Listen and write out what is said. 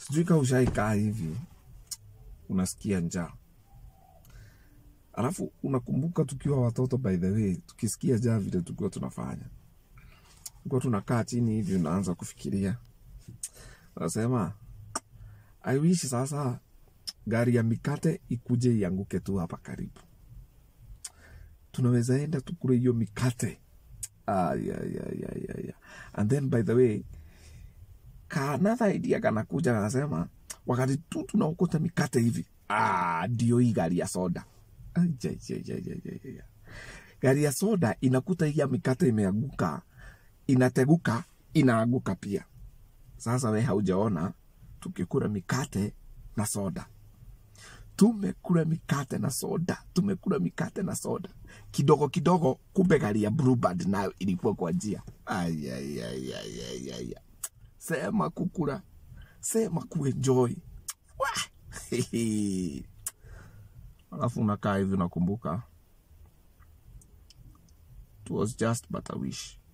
sijui kama ushaikaa hivi unasikia njaa alafu unakumbuka tukiwa watoto by the way tukisikia njaa vile tukiwa tunafanya tulikuwa tunakaa chini hivi unaanza kufikiria unasema i wish sasa gari ya mikate ikuje ianguke tu hapa karibu tunaweza enda tukule hiyo mikate ah, yeah, yeah, yeah, yeah, yeah. and then by the way ka another idea kanakuja kanasema wakati tu tunaokota mikate hivi ah, ndio hii gari ya soda Ai, ja, ja, ja, ja, ja, ja, ja. gari ya soda inakuta hii ya mikate imeanguka inateguka inaanguka pia sasa we haujaona tukikula mikate na soda tumekula mikate na soda tumekula mikate na soda kidogo kidogo kumbe gari ya bluebird nayo ilikuwa kwa njia Ai, ai, ai, ai, ai, ai, ai. sema kukula sema kuenjoy Wah! alafu unakaa hivi unakumbuka it was just but a wish